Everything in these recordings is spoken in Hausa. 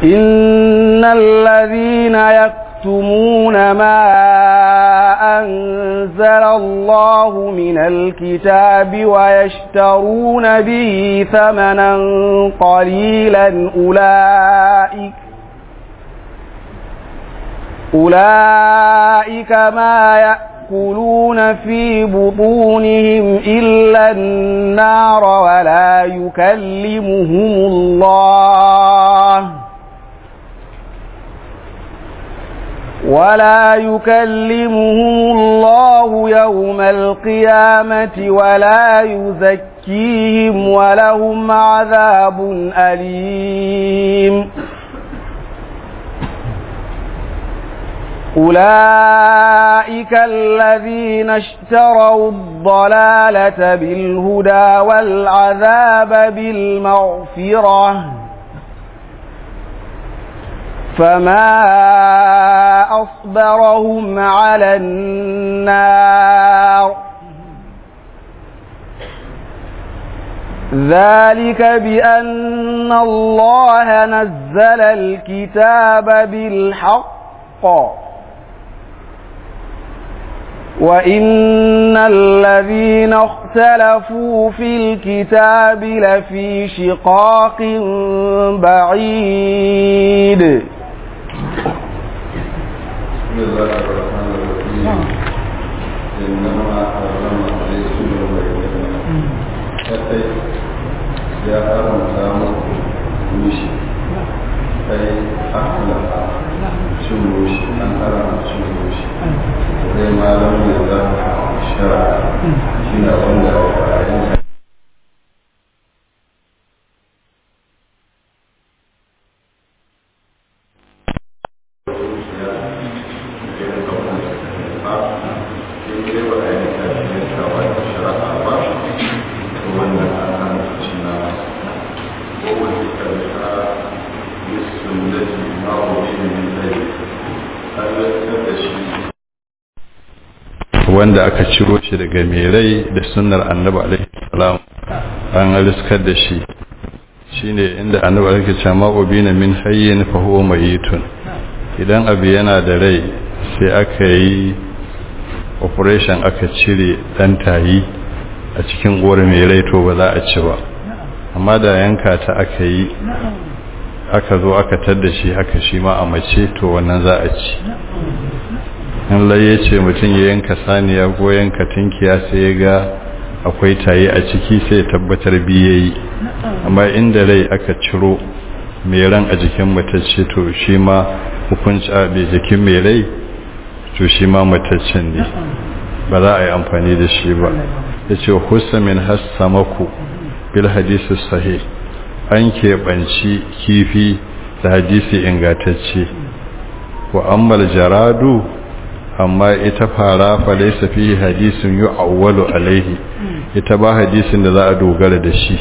إن الذين يكتمون ما أنزل الله من الكتاب ويشترون به ثمنا قليلا أولئك أولئك ما يأكلون في بطونهم إلا النار ولا يكلمهم الله ولا يكلمهم الله يوم القيامة ولا يزكيهم ولهم عذاب أليم أولئك الذين اشتروا الضلالة بالهدى والعذاب بالمغفرة فما أصبرهم على النار ذلك بأن الله نزل الكتاب بالحق وإن الذين اختلفوا في الكتاب لفي شقاق بعيد بسم الله الرحمن الرحيم إنما حرم عليكم البينة كتي يا حرم سامك وشي أي أخلق شموشي أن حرم شموشي zai malam da za shara shi na wanda a yin wanda aka ciro shi daga mai rai da sunnar annabi alaihi salam an riskar da shi shine inda annabi alaihi salam ubina min hayyin fa huwa mayitun idan abu yana da rai sai aka yi operation aka cire dan tayi a cikin uwar mai rai to ba za a ci ba amma da yanka ta aka yi aka zo aka tadda shi haka shi ma a mace to wannan za a ci in laye ce mutum ya yanka saniya ko yanka tinkiya sai ya ga akwai tayi a ciki sai tabbatar biyayi amma inda rai aka ciro mai ran a jikin matacce to shi ma hukunci a bai jikin mai rai to shi ma mataccen ne ba za a yi amfani da shi ba ya ce hussa min hassamaku bil hadisi sahih an keɓanci kifi da hadisi ingantacce wa ammal jaradu amma ita fara fa laysa fi hadisin yu'awwalu alaihi ita ba hadisin da za a dogara da shi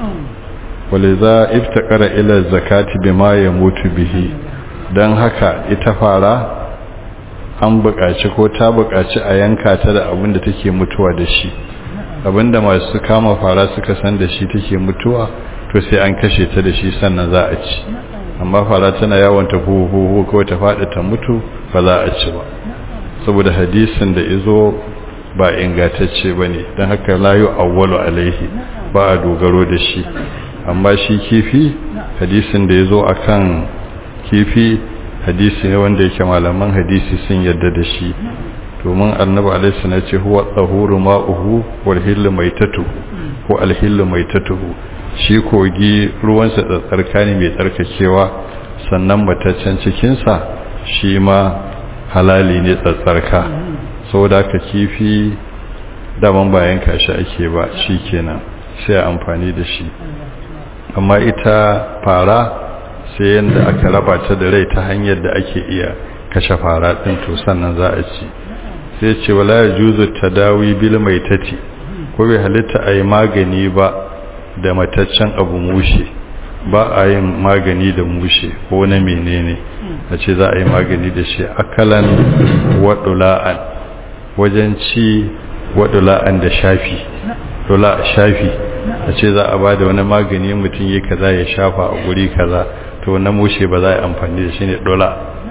waliza iftaqara ila zakati bima yamutu bihi dan haka ita fara an buƙaci ko ta buƙaci a yanka ta da abin da take mutuwa da shi abinda masu kama fara suka san da shi take mutuwa to sai an kashe ta da shi sannan za a ci amma fara tana yawon ta huhu ko ta faɗi ta mutu ba za a ci ba saboda hadisin da izo ba ingantacce ba ne don haka layu awwalu alaihi ba a dogaro da shi amma shi kifi hadisin da ya zo a kan kifi hadisi ne wanda yake malaman hadisi sun yadda da shi domin annabi alaihi na ce huwa tsahuru ma'uhu wal hillu maitatuhu ko alhillu maitatuhu shi kogi ruwansa tsarka ne mai tsarkakewa sannan mataccen cikinsa shi ma halali ne tsatsarka saboda ka kifi daman bayan kashi ake ba shi kenan sai amfani da shi amma ita fara sai yadda aka raba ta da rai ta hanyar da ake iya kashe fara ɗin to sannan za a ci sai ce wala ya juzu ta dawi bil mai tati ko bai halitta a yi magani ba da mataccen abu mushe ba a yin magani da mushe ko na menene a ce za a yi magani da shi akalan waɗula'an wajen ci waɗula'an da shafi dula shafi a ce za a ba da wani magani mutum yi kaza ya shafa a guri kaza to na mushe ba za a yi amfani da shi ne dola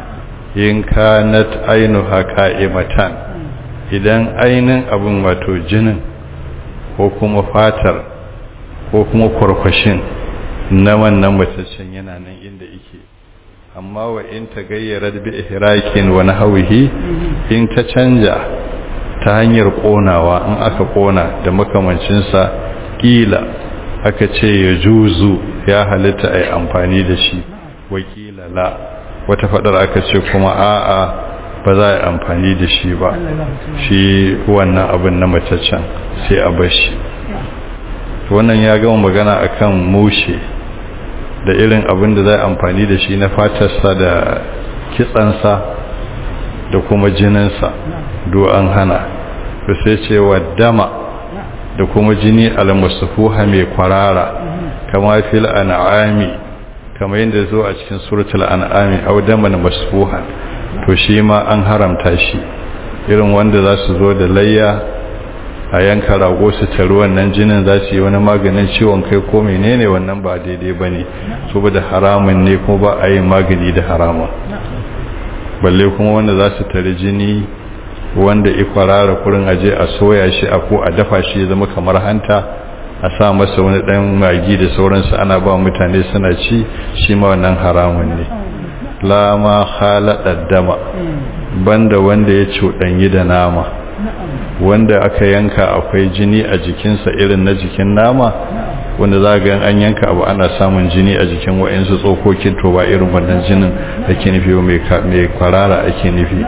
in kanat ainuha qa'imatan idan ainin abin wato jinin ko kuma fatar ko kuma kwarkwashin na wannan mataccen yana nan inda yake amma wa in ta gayyara bi ihrakin wa nahwihi in ta canja ta hanyar konawa in aka kona da makamancin sa kila aka ce ya juzu ya halitta ai amfani da shi wakila la wata fadar aka ce kuma a'a ba za a yi amfani da shi ba shi wannan abin na mataccen sai a bashi wannan ya gama magana akan mushe da irin abin da za a amfani da shi na fatarsa da kitsansa da kuma jininsa do an hana da sai ce wa dama da kuma jini almasufuha mai kwarara kama fil an'ami kama yadda zo a cikin suratul an'ami aw daman masfuha to shi ma an haramta shi irin wanda za su zo da layya a yanka rago su taru wannan jinin za su yi wani maganin ciwon kai ko menene wannan ba daidai ba ne saboda haramun ne kuma ba a yi magani da haramun balle kuma wanda za su tari jini wanda ikwarara kurin aje a soya shi a ko a dafa shi ya zama kamar hanta a sa masa wani dan magi da sauransu ana ba mutane suna ci shi ma wannan haramun ne la ma khalada dama banda wanda ya cuɗanyi da nama wanda aka yanka akwai jini a jikinsa irin na jikin nama wanda za ga an yanka abu ana samun jini a jikin wa'insu tsokokin to ba irin wannan jinin ake nufi mai kwarara ake nufi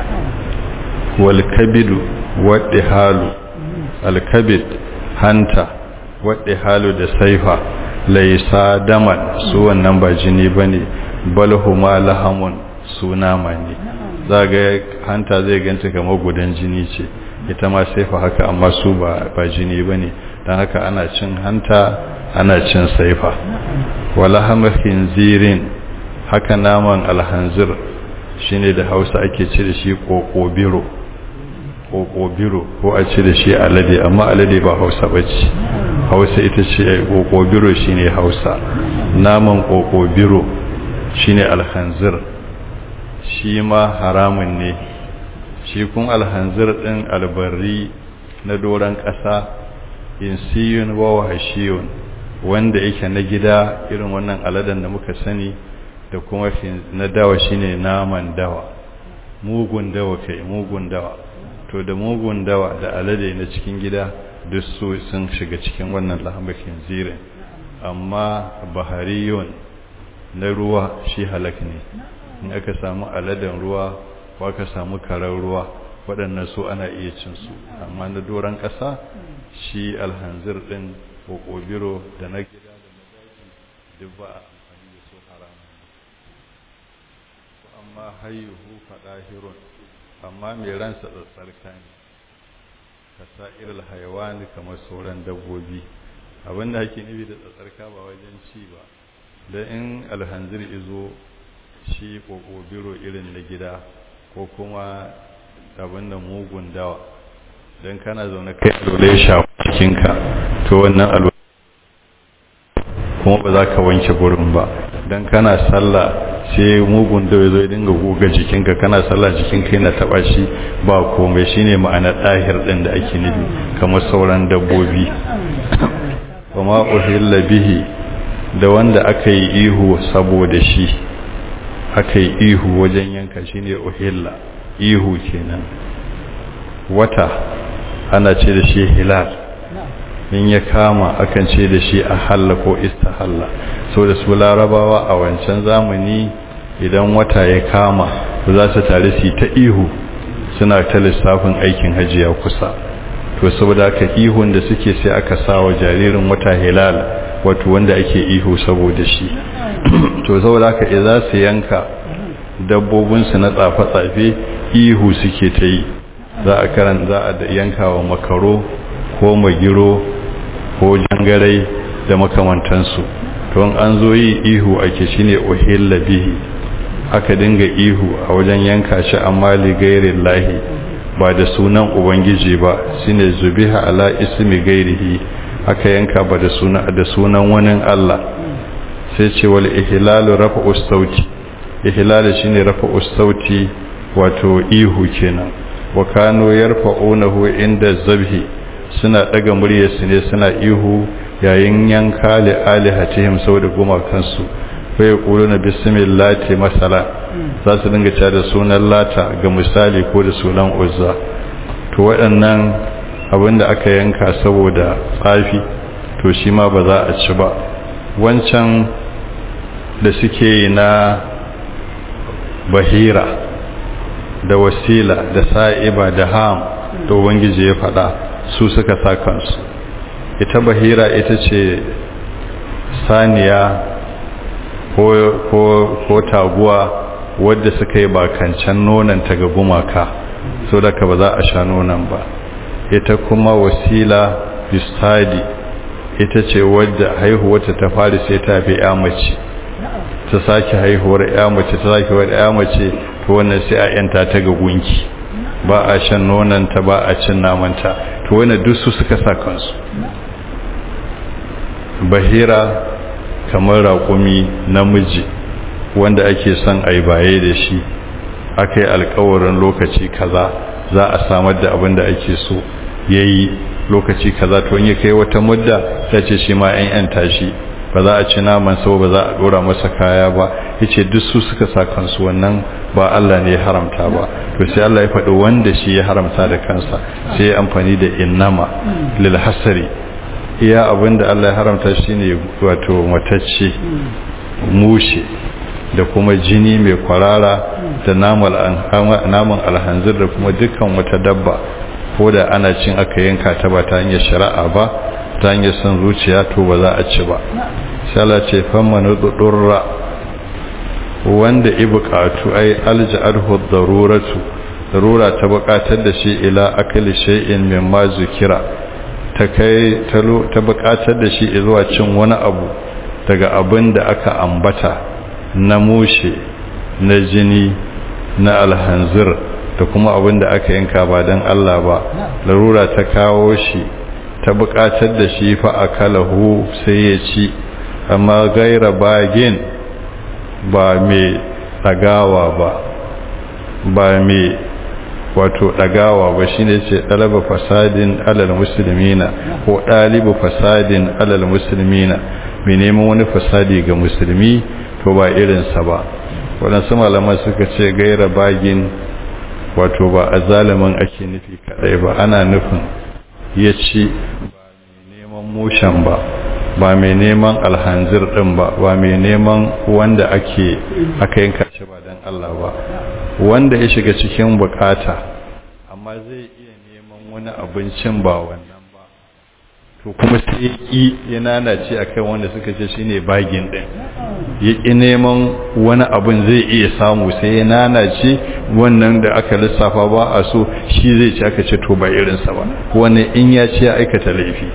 wal kabidu wadda halu alkabid hanta wadda halu da saifa laisa daman su wannan ba jini bane bal huma lahamun su nama ne za ga hanta zai ganta kamar gudan jini ce ita ma saifa haka amma su ba ba jini bane dan haka ana cin hanta ana cin saifa wala hamakin zirin haka naman alhanzir shine da Hausa ake ce da shi kokobiro kokobiro ko a ce da shi alade amma alade ba Hausa bace Hausa ita ce kokobiro shine Hausa naman kokobiro shine alhanzir shi ma haramun ne shi kun alhanzir ɗin albarri na doron ƙasa insiyun wa wahashiyun wanda yake na gida irin wannan aladan da muka sani da kuma na dawa shine naman dawa mugun dawa kai mugun dawa to da mugun dawa da alade na cikin gida duk su sun shiga cikin wannan lahamakin zirin amma bahariyun na ruwa shi halak ne in aka samu aladen ruwa ko aka samu karar ruwa waɗannan su ana iya cin su amma na doron ƙasa shi alhanzir ɗin kokobiro da na gida da na daji duk ba a amfani da su haramun ko amma hayyuhu faɗahirun amma mai ransa tsatsarka ne ka sa'iril hayawani kamar sauran dabbobi abinda ake nufi da tsatsarka ba wajen ci ba da in alhanzir izo shi kokobiro irin na gida ko kuma abin da mugun dawa don kana zaune kai alwala ya shafi cikinka to wannan alwala kuma ba za ka wanke gurin ba don kana sallah sai mugun dawa zo ya dinga goga jikinka kana sallah jikinka yana taba shi ba komai shine ma'anar ɗahir ɗin da ake nufi kamar sauran dabbobi kuma uhilla bihi da wanda aka yi ihu saboda shi aka yi ihu wajen yanka shi ne uhilla ihu kenan wata ana ce da shi hilal in ya kama akan ce da shi ahalla ko istahalla so da su larabawa a wancan zamani idan wata ya kama za su tare su ta ihu suna ta lissafin aikin hajiya kusa to saboda aka ihun da suke sai aka sa wa jaririn wata hilal wato wanda ake ihu saboda shi to saboda haka idza su yanka dabbobinsu na tsafe-tsafe ihu suke ta yi za a karan za a yanka wa makaro ko magiro ko jangarai da makamantansu to an zo yi ihu ake shine uhilla bihi aka dinga ihu a wajen yanka shi amma li gairin lahi ba da sunan ubangiji ba shine zubiha ala ismi gairihi aka yanka ba da sunan da sunan wani Allah sai ce wal ihlalu rafa'u sauti ihlalu shine rafa'u sauti wato ihu kenan wa kanu yarfa'unahu inda zabhi suna daga muryarsu ne suna ihu yayin yanka li alihatihim saboda gumakansu fa yaquluna bismillati masala za su dinga cewa da sunan lata ga misali ko da sunan uzza to waɗannan abinda aka yanka saboda tsafi to shi ma ba za a ci ba wancan da suke na bahira da wasila da sa'iba da ham da ubangiji ya faɗa su suka sa kansu ita bahira ita ce saniya ko taguwa wadda suka yi bakancan nonanta ga gumaka so da ka ba za a sha nonon ba ita kuma wasila bistadi ita ce wadda haihuwarta ta fari sai ta fi ya mace ta sake haihuwar ya mace ta sake wadda ya mace to wannan sai a yanta ta ga gunki ba a shan nonanta ba a cin namanta to wannan duk su suka sa kansu bahira kamar raƙumi namiji wanda ake son a yi baye da shi aka yi alkawarin lokaci kaza za a samar da abin da ake so ya yi lokaci kaza to ya kai wata mudda ta ce shi ma yan yanta shi ba za a ci naman sau ba za a dora masa kaya ba ya ce duk su suka sa kansu wannan ba Allah ne ya haramta ba to sai Allah ya faɗi wanda shi ya haramta da kansa sai ya amfani da innama lil hasari iya abinda Allah ya haramta shine wato matacce mushe da kuma jini mai kwarara da naman alhanzir da kuma dukkan wata dabba ko da ana cin aka yanka ta ba ta hanyar shari'a ba ta hanyar son zuciya to ba za a ci ba shala ce famma nudurra wanda i bukatu ai alja'arhu daruratu darura ta bukatar da shi ila akali shay'in mimma zukira ta kai ta bukatar da shi zuwa cin wani abu daga abin da aka ambata na mushe na jini na alhanzir da kuma abin da aka yanka ba don Allah ba larura ta kawo shi ta bukatar da shi fa akalahu sai ya ci amma gaira bagin ba mai ɗagawa ba ba mai wato ɗagawa ba shi ne ce ɗalaba fasadin alal musulmina ko ɗalibu fasadin alal musulmina mai neman wani fasadi ga musulmi to ba irinsa ba waɗansu malaman suka ce gaira bagin wato ba a zalimin ake nufi kaɗai ba ana nufin ya ci ba mai neman mushen ba ba mai neman alhanzir ɗin ba ba mai neman wanda ake aka yanka shi ba don Allah ba wanda ya shiga cikin bukata amma zai iya neman wani abincin ba wannan ba to kuma sai ya ƙi ya nanace a kan wanda suka ce shi ne bagin ɗin ya ƙi neman wani abin zai iya samu sai ya nanace wannan da aka lissafa ba a so shi zai ci aka ce to ba irinsa ba wani in ya ce ya aikata laifi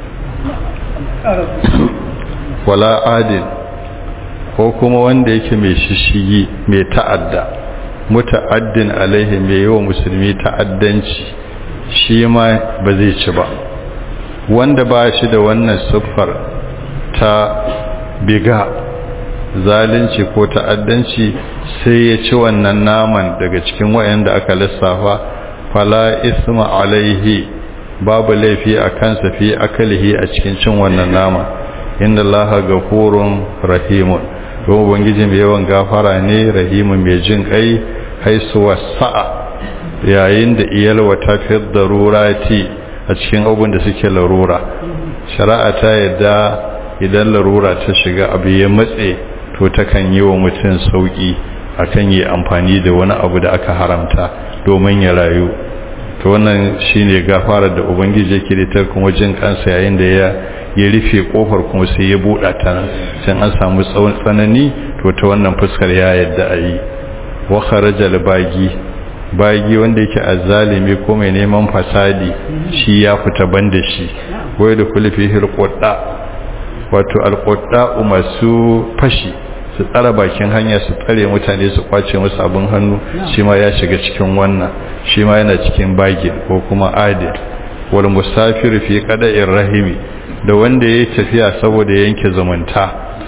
wala adil ko kuma wanda yake mai shishigi mai ta'adda muta'addin alaihi mai yawa musulmi ta'addanci shi ma ba zai ci ba wanda ba shi da wannan siffar ta biga zalunci ko ta'addanci sai ya ci wannan naman daga cikin wayanda aka lissafa fala isma alaihi babu laifi a kansa fi akalihi a cikin cin wannan nama inda allaha gafurun rahimun don ubangiji mai yawan gafara ne rahimun mai jin kai haisu wasa'a yayin da iyalwa ta fi darurati a cikin abin da suke larura shari'a ta yadda idan larura ta shiga abu ya matse to takan yi wa mutum sauki akan yi amfani da wani abu da aka haramta domin ya rayu to wannan shine gafarar da ubangiji yake da ta kuma jin kansa yayin da ya ya rufe kofar kuma sai ya buɗa ta nan sai an samu tsawon tsanani to ta wannan fuskar ya yadda a yi wa kharajal bagi bagi wanda yake azzalimi ko mai neman fasadi shi ya fita banda shi wai da kulfi hirqodda wato alqodda masu fashi su tsara bakin hanya su tsare mutane su kwace musu abin hannu shi ma ya shiga cikin wannan shi ma yana cikin bagin ko kuma adil wal musafir fi qada'ir rahimi da wanda yayi tafiya saboda yanke zumunta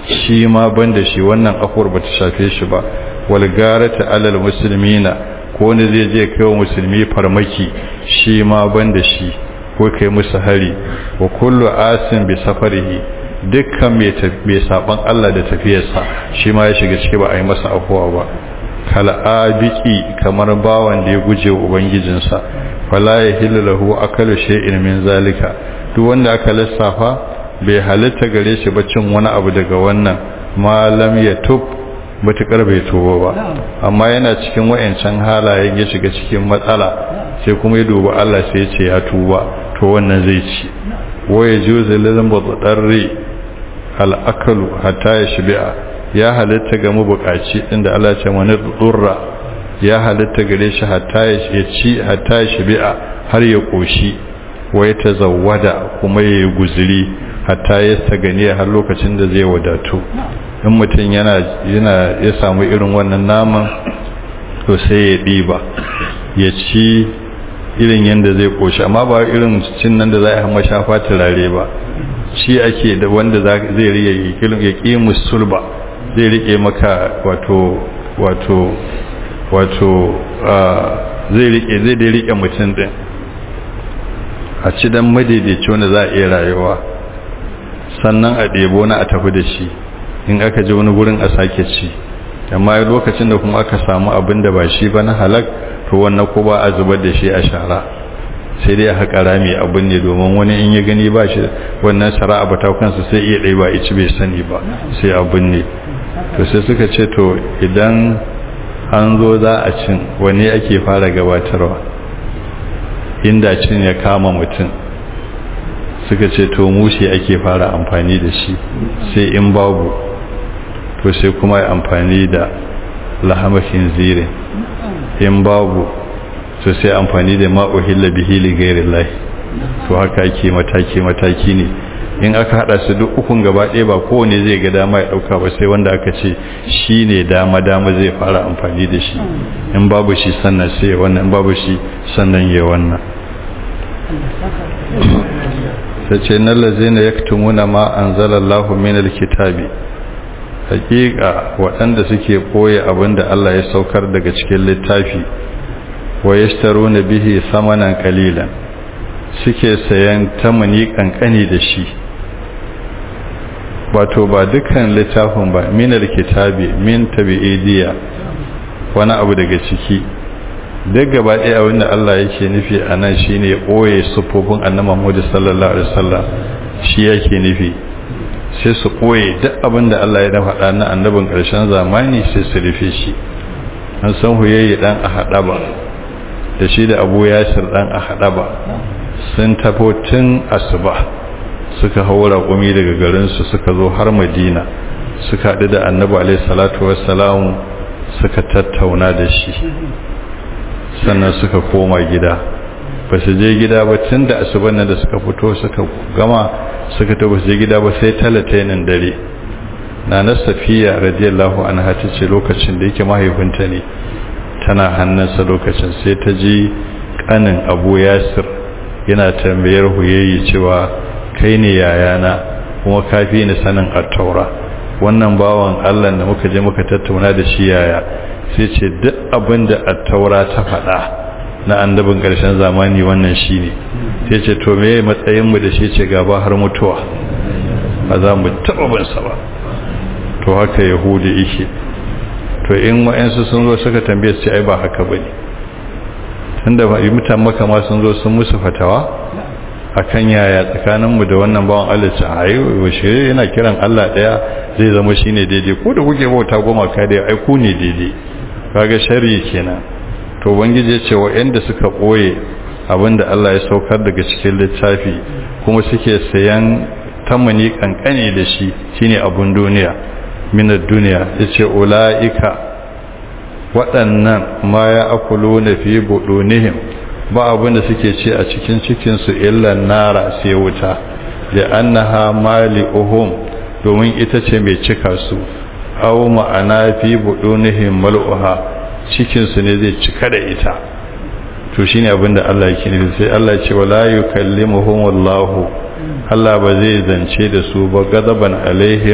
shi ma banda shi wannan afuwar bata shafe shi ba wal garata alal muslimina ko wanda zai je kai wa musulmi farmaki shi ma banda shi ko kai musu hari wa kullu asin bi safarihi dukkan mai saban Allah da tafiyarsa shi ma ya shiga ciki ba a yi masa afuwa ba kal'abiki kamar bawan da ya guje wa ubangijinsa fala ya lahu akalu shay'in min zalika duk wanda aka lissafa bai halitta gare shi ba cin wani abu daga wannan malam ya tub matukar bai tuba ba amma yana cikin wayancan halayen ya shiga cikin matsala sai kuma ya dubi Allah sai ya ce ya tuba to wannan zai ci waya juzu lil mudarri al akalu hatta ya shibi'a ya halitta ga mabukaci inda Allah ce wani durra ya halitta gare shi hatta ya ci hatta ya shibi'a har ya koshi wa ya tazawwada kuma ya yi guzuri hatta ya sagani har lokacin da zai wadatu in mutum yana yana ya samu irin wannan naman to sai ya ɗiba ya ci irin yadda zai koshi amma ba irin cin nan da za a yi mashafa turare ba shi ake da wanda zai riya ya ƙi musulba zai rike maka wato wato wato zai rike zai dai rike mutum din a ci dan madaidaici wanda za a iya rayuwa sannan a ɗebo na a tafi da shi in aka ji wani gurin a sake ci amma lokacin da kuma aka samu abin da ba shi ba na halak to wannan ko ba a zubar da shi a shara sai dai a haƙa rami abin ne domin wani in ya gani ba shi wannan shara'a ba ta kansa sai iya ɗai ba ici bai sani ba sai abin ne to sai suka ce to idan an zo za a cin wani ake fara gabatarwa inda cin ya kama mutum suka ce to mushi ake fara amfani da shi sai in babu to sai kuma ya amfani da lahamakin zirin in babu to sai amfani da ma'uhilla bihili gairin lahi to haka ake mataki-mataki ne in aka hada su duk ukun gaba ɗaya ba kowane zai ga dama ya ɗauka ba sai wanda aka ce shi ne dama-dama zai fara amfani da shi in babu shi sannan sai ya wannan in babu shi sannan ya wannan ta ce nan lazina ya tumuna ma an zalallahu min alkitabi hakika waɗanda suke ɓoye abinda Allah ya saukar daga cikin littafi wa yashtaruna bihi samanan qalilan suke sayan tamani kankani da shi wato ba dukkan littafin ba min alkitabi min tabi'idiyya wani abu daga ciki duk gaba ɗaya abinda Allah yake nufi a nan shine ɓoye sufofin annabi Muhammad sallallahu alaihi wasallam shi yake nufi sai su ɓoye duk abinda Allah ya faɗa na annabin ƙarshen zamani sai su rufe shi an san huyayi dan a haɗa ba da shi da abu yasir dan a haɗa ba sun tafo tun asuba suka haura ƙumi daga garinsu suka zo har madina suka haɗu da annabi alaihi salatu wassalamu suka tattauna da shi sannan suka koma gida ba su je gida ba tun da asuban nan da suka fito suka gama suka ta je gida ba sai talatainin dare na na safiya radiyallahu anha ta ce lokacin da yake mahaifinta ne tana hannunsa lokacin sai ta ji kanin abu yasir yana tambayar huyayi cewa kai ne yayana kuma kafi ni sanin attaura wannan bawan allah da muka je muka tattauna da shi yaya sai ce duk abin da attaura ta faɗa na annabin ƙarshen zamani wannan shi ne sai ce to me matsayinmu da shi ce gaba har mutuwa ba za mu taɓa binsa ba to haka yahudi ike to in wa'yansu sun zo suka tambaye su ce ai ba haka ba ne tun da mutan maka ma sun zo sun musu fatawa akan yaya tsakaninmu da wannan bawan Allah ce ai washe yana kiran Allah daya zai zama shine daidai ko da kuke bauta goma ka da ai ku ne daidai kaga sharri kenan to ubangiji ya ce wa'yanda suka boye abinda Allah ya saukar daga cikin littafi kuma suke sayan tamani kankane da shi shine abun duniya minar duniya yace ulaika waɗannan ma ya akulo na fi buɗunihim ba abinda suke ce a cikin cikinsu illan nara sai wuta da annaha mali uhum domin ita ce mai cika su au ma'ana fi buɗunihim mal'uha cikinsu ne zai cika da ita to shine abinda Allah yake nufi sai Allah ce wala yukallimuhum wallahu Allah ba zai zance da su ba gadaban alaihim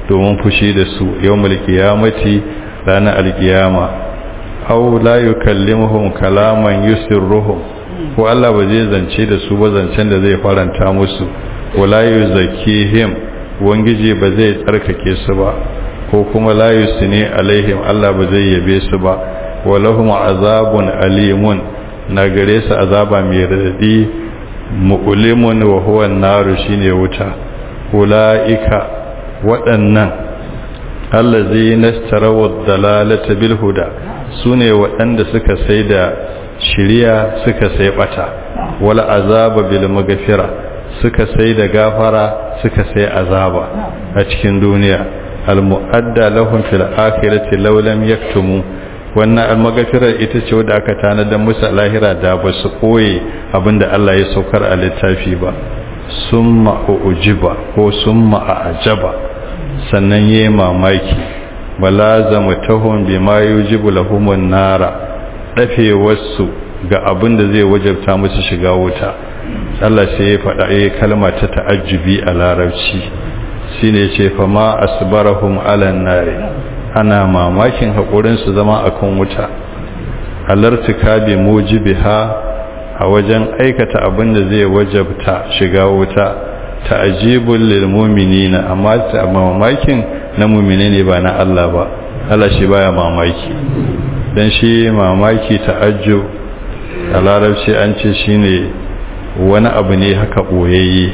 domin fushi da su yawmul qiyamati ranar alkiyama aw la yukallimuhum kalaman yusirruhum ko Allah ba zai zance da su ba zancen da zai faranta musu wala yuzakkihim wangiji ba zai tsarkake su ba ko kuma la yusni alaihim Allah ba zai yabe su ba walahum azabun alimun na gare su azaba mai radadi mu'limun wa huwa an-naru shine wuta ulaika waɗannan allazi nastarawu dalalata bil huda sune waɗanda suka sai da shiriya suka sai bata wala azaba bil maghfira suka sai da gafara suka sai azaba a cikin duniya al muadda lahum fil akhirati law lam yaktumu wannan al maghfira ita ce wadda aka tanadar musu lahira da ba su koye abinda Allah ya saukar a littafi ba summa ujiba ko summa ajaba sannan yi mamaki balazama tahun bi ma yujibu lahumun nara dafewarsu ga abin da zai wajabta musu shiga wuta Allah sai ya faɗa ya kalma ta ta'ajjubi a larabci shine yace fa ma asbarahum ala nari ana mamakin hakurin su zama akan wuta alartika bi mujibiha a wajen aikata abin da zai wajabta shiga wuta ta'ajibul lil mu'minina amma ta mamakin na mu'mine ne ba na Allah ba Allah shi baya mamaki dan shi mamaki ta'ajjub a larabci an ce shine wani abu ne haka boyayye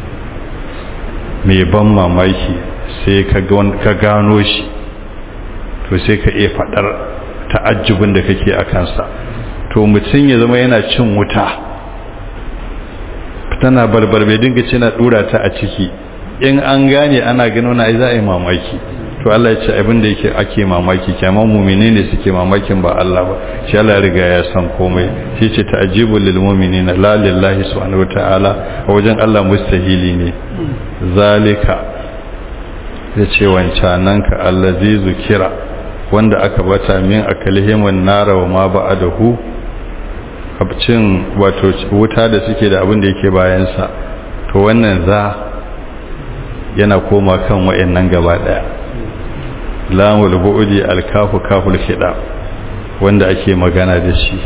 mai ban mamaki sai ka gano shi to sai ka iya fadar ta'ajjubin da kake a kansa to mutum ya zama yana cin wuta tana barbar bai dinga ce na dura ta a ciki in an gane ana gano na za a yi mamaki to Allah ya ce abin da yake ake mamaki kyaman mumini ne suke mamakin ba Allah ba shi Allah ya riga ya san komai shi ce ta'jibul lil mu'minina la lillahi subhanahu wataala a wajen Allah mustahili ne zalika ya ce wancanan ka allazi zukira wanda aka bata min akalihim wan nara wa ma ba'adahu abcin wato wuta da suke da abin da yake bayansa to wannan za yana koma kan wayannan gaba daya lamul bu'di alkafu kaful khida wanda ake magana da shi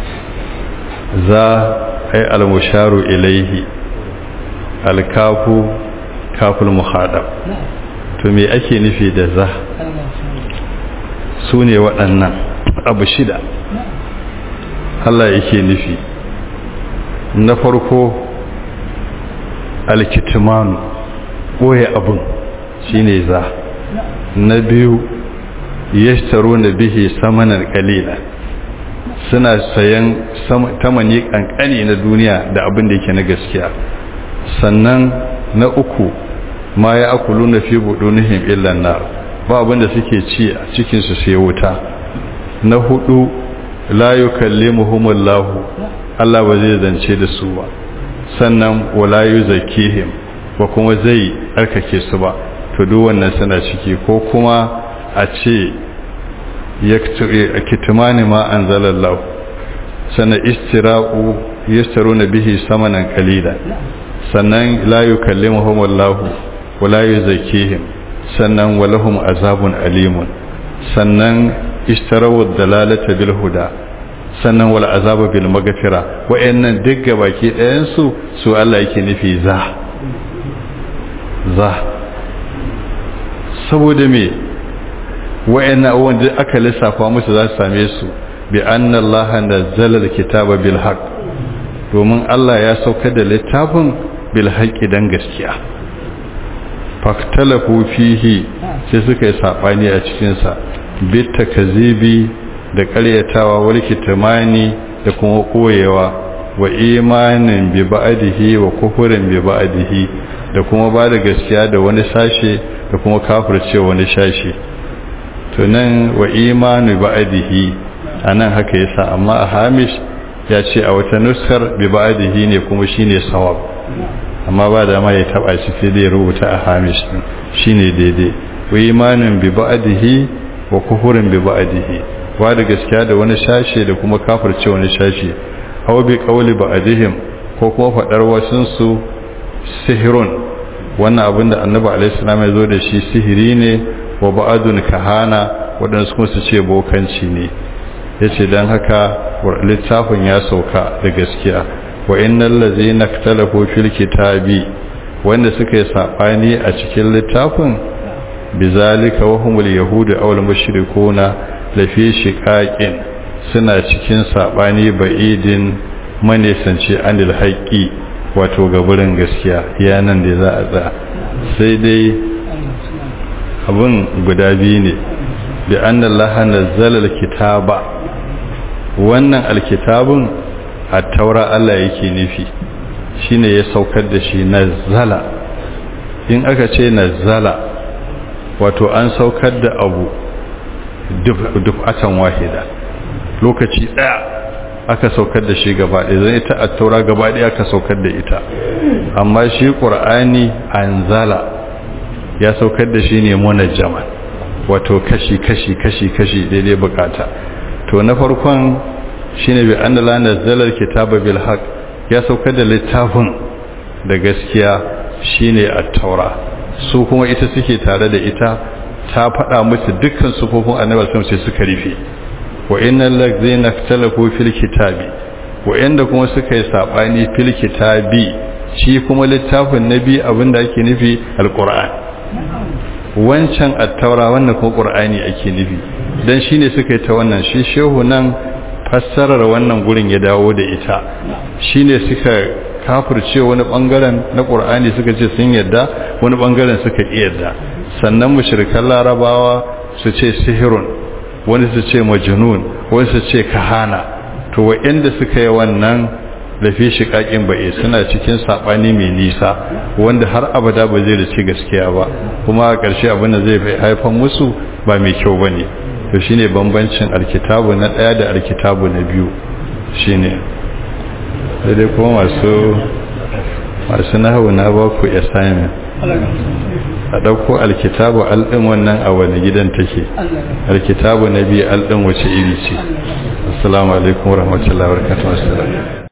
za ay almusharu ilaihi alkafu kaful muhadab to me ake nufi da za su ne waɗannan abu shida Allah yake nufi na farko alkitimanu ɓoye abin shine za na biyu yashtaru na bihi samanar kalila suna sayan tamani kankani na duniya da abin da yake na gaskiya sannan na uku ma ya akulu na fi budunihim illan nar ba abin da suke ci a cikinsu sai wuta na hudu la yukallimuhumullahu Allah ba zai zance da su ba sannan wala yuzakkihim ba kuma zai arkake su ba to duk wannan suna ciki ko kuma a ce kitmani ma anzalallahu sannan istira'u yastaruna bihi samanan qalilan sannan la yukallimuhumullahu wala yuzakkihim sannan walahum azabun alimun sannan ishtarawu dalalata bil huda sannan wal azaba bil maghfira wayannan duk gabaki ɗayan su su Allah yake nufi za za saboda me wayannan abubuwan da aka lissafa musu za su same su bi anna Allah nazzala al-kitaba bil haqq domin Allah ya sauka da littafin bil haqqi dan gaskiya faktalafu fihi sai suka yi sabani a cikin sa bitta kazibi da karyatawa wal kitmani da kuma koyewa wa imanin bi ba'dihi wa kufrin bi ba'dihi da kuma ba da gaskiya da wani sashe da kuma kafirce wani sashe to nan wa imanu ba'dihi anan haka yasa amma a hamish ya ce a wata nuskar bi ba'dihi ne kuma shine sawab amma ba da ma ya taba shi sai dai rubuta a hamish din shine daidai wa imanin bi ba'dihi wa kufurin bi ba'dihi wa da gaskiya da wani sashe da kuma kafirce wani sashe aw bi qawli ba'dihim ko kuma fadar wasun su sihirun wannan abin da annabi alaihi salam ya zo da shi sihiri ne wa ba'adun kahana waɗansu kuma su ce bokanci ne yace dan haka littafin ya sauka da gaskiya wa innal ladzina ikhtalafu fil kitabi wanda suka yi sabani a cikin littafin bizalika wa humul yahudu aw al mushrikuna la fi shiqaqin suna cikin sabani ba'idin manesanci anil haqqi wato gaburin gaskiya yanan da za a tsaya sai dai abun guda biyu ne bi anna allaha nazzala alkitaba wannan alkitabun a taura Allah yake nufi shine ya saukar da shi nazzala in aka ce nazzala wato an saukar da abu dufatan wahida lokaci daya aka saukar da shi gaba ɗaya zai ita a taura gaba ɗaya aka saukar da ita amma shi ƙur'ani anzala ya saukar da shi ne munajjaman wato kashi kashi kashi kashi daidai bukata to na farkon shine bi annala nazzala alkitaba bil haqq ya saukar da littafin da gaskiya shine at-taura su kuma ita suke tare da ita ta faɗa musu dukkan sufofin annabi sallallahu sai suka rufe wa innal ladzina ikhtalafu fil kitabi wa inda kuma suka yi sabani fil kitabi shi kuma littafin nabi abinda ake nufi alquran wancan at-taura wannan kuma qur'ani ake nufi dan shine suka yi ta wannan shi shehu nan fassarar wannan gurin ya dawo da ita shine suka kafirce wani bangaren na qur'ani suka ce sun yadda wani bangaren suka ki yadda sannan mushrikan larabawa su ce sihirun wani su ce majnun wani su ce kahana to wa'anda suka yi wannan lafi shiƙaƙin ba'i suna cikin saɓani mai nisa wanda har abada ba zai da ci gaskiya ba kuma a ƙarshe abin da zai haifan musu ba mai kyau ba ne to shine bambancin alkitabu na ɗaya da alkitabu na biyu shine dai kuma masu masu nahawu na ba ku assignment a ɗauko alkitabu alɗin wannan a wani gidan take alkitabu na biyu alɗin wace iri ce assalamu alaikum warahmatullahi wabarakatuh